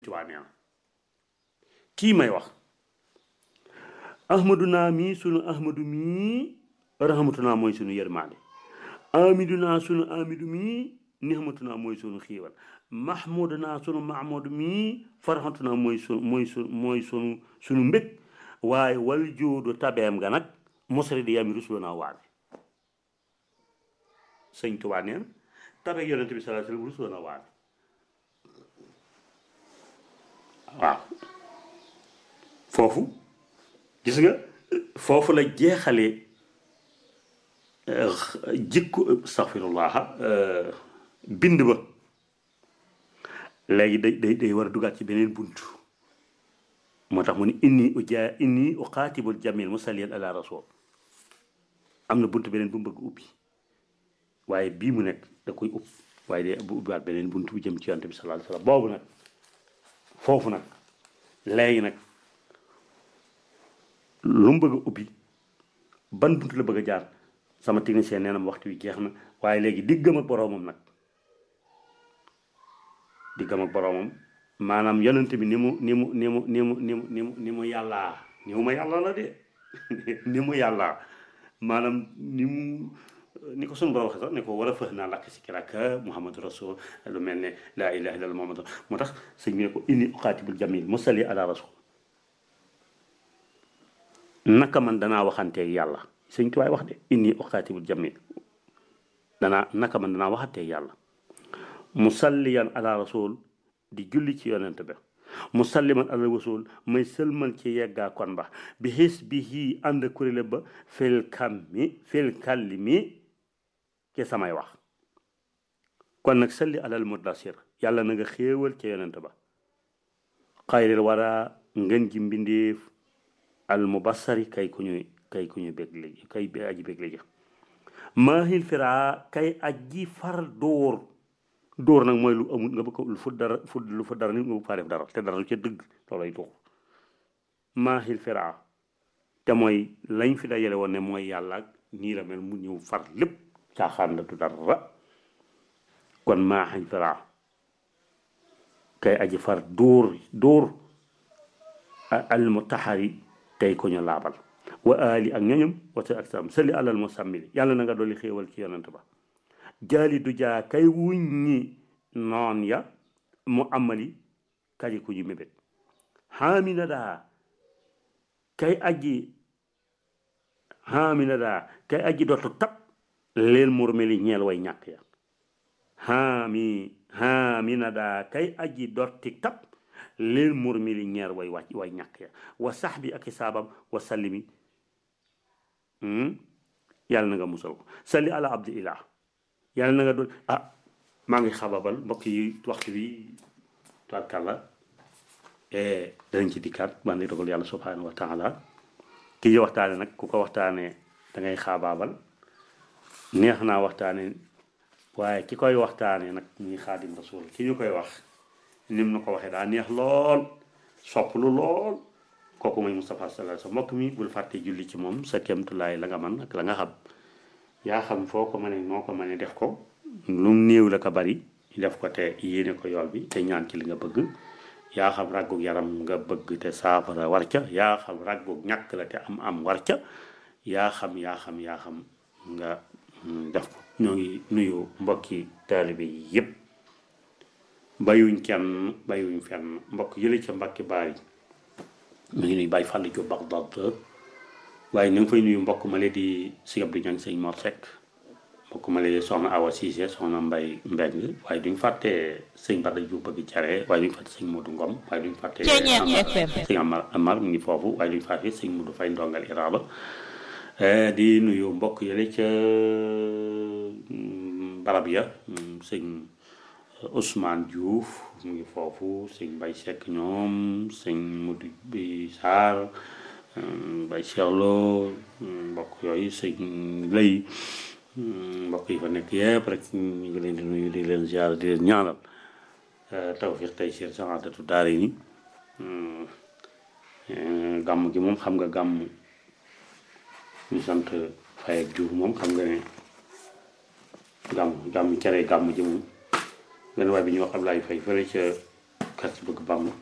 Tuubaa nee na kii may wax ahmadu naa mii sunu ahmadu mii rahmatu naa mooy sunu yërmaande amidu naa sunu amidu mii nihmatu naa mooy sunu xiiwal mahmudu naa sunu mahmudu mii farxatu naa mooy sunu mooy sunu mooy sunu sunu mbég waaye wal joodu tabeem ga nag mosari di yami rusuloo naa waabe sëñ Tuubaa nee na tabeeg yonente bi sallallahu alayhi wasallam rusuloo naa waabe waaw foofu gis nga foofu la jeexalee jikko astaghfirullah bind ba léegi day day day war a dugaat ci beneen bunt moo tax mu ne inni uja inni uqaatibul jamil musalliyan ala rasul am na bunt beneen bu mu bëgg ubbi waaye bii mu nekk da koy ub waaye day bu ubbiwaat beneen bunt bu jëm ci yonent bi sallallahu alayhi wasallam boobu nag foofu nag léegi nag lu mu bëgg a ubbi ban bunt la bëgg a jaar sama technicien nee na ma waxtu wi jeex na waaye léegi diggam ak boroomam nag diggam ak boroomam maanaam yonent bi ni mu ni mu ni mu ni mu ni mu ni mu ni mu yàllaa ni mu ma yàlla la de ni mu yàllaa maanaam ni mu ni ko sunu borom waxee sax ne ko war a fëx naa lakk si kiraka muhammadu rasul lu mel ne laa ilaha illallah muhammadu moo tax sëñ bi ne ko inni uqaatibul jamil musalli ala rasul naka man danaa waxanteeg yàlla sëñ tuwaay wax de inni uqaatibul jamil danaa naka man danaa waxanteeg yàlla musalliyan ala rasul di julli ci yonent ba musalliman ala rasul may sëlmal ci yeggaa kon ba bi xis bi hii ànd kuréel ba fil kam mi fil kalli mi ci samay wax kon nag salli alal muddasir yàlla na nga xéewal ca yonent ba xayril wara ngën ji mbindéef al mubassari kay ku ñuy kay ku ñuy bég léegi kay aji bég léegi maahil fira kay aji far dóor dóor nag mooy lu amul nga bëgg lu fu dara fu lu fa dara nit nga bëgg faa def dara te dara lu ca dëgg loolay dóor maahil fira te mooy lañ fi dajale woon ne mooy yàlla ak nii la mel mu ñëw far lépp caaxaan la du dara kon maahil fira kay aji far dóor dóor al mutaxari tey ko ñu laabal wa ali ak ñoñom wata ak sam sali alal musammili yàlla na nga dolli xéewal ci yonent ba jaali du jaa kay wuññi noon ya mu amali kaji ku ñu mébét xaamina daa kay aji xaamina daa kay aji dootu tab leel murmeli ñeel way ñàkk ya xaami xaamina daa kay aji dotti tab leel murmeli ñeer way wàcc way ñàkk ya wa sax bi ak i saabam wa sallimi yàlla na nga musal ko salli ala abdi ilah yàlla na nga doon ah maa ngi xababal mbokk yi waxtu bi tubaarkàlla danañ ci dikkaat man di dogal yàlla subhanahu wa taala ki ñu waxtaane nag ku ko waxtaane da ngay xaabaabal neex naa waxtaane waaye ki koy waxtaane nag muy xaadim rasul ki ñu koy wax nim na ko waxee daa neex lool sopp lu lool kooku mooy Moustapha sallallahu alayhi wasallam mbokk mi bul fàtte julli ci moom sa kéemtulaay la nga man ak la nga xam yaa xam foo ko mënee noo ko mënee def ko lu néew la ko bari def ko te yéene ko yool bi te ñaan ci li nga bëgg yaa xam ràggug yaram nga bëgg te saafara war ca yaa xam ràggug ñàkk la te am am war ca yaa xam yaa xam yaa xam nga def ko ñoo ngi nuyu mbokki taalibe yi yépp bayuñ kenn bayuñ fenn mbokk yële ca mbakki baari mu ngi nuy bàyyi fàll jo Bagdad waaye ñu ngi fay nuyu mbokk ma lee di si Abdou Niang sëñ Mor Seck mbokk ma lee soxna Awa Cissé soxna Mbay Mbeng waaye duñ fàtte sëñ Bada Diouf bëgg care waaye duñ fàtte sëñ Modou Ngom waaye duñ fàtte sëñ Amar Amar mu ngi foofu waaye duñ fàtte sëñ Modou Fay ndongal iraaba di nuyu mbokk yële ca barab ya sëñ Ousmane Diouf mu ngi foofu sëñ Mbay Seck ñoom sëñ Modou bi Sarr Mbay Cheiklo mbokk yooyu sëñ lay mbokk yi fa nekk yëpp rek ñu ngi leen di nuyu di leen ziar di leen ñaanal tawfiq tey sir saxaatatu daare ni gàmm gi moom xam nga gàmm ñu sant Faye ak Diouf moom xam nga ne gàmm gàmm cere gàmm ji moom benn waay bi ñuy wax Ablaye Faye fële ca xel ci bëgg Bàmba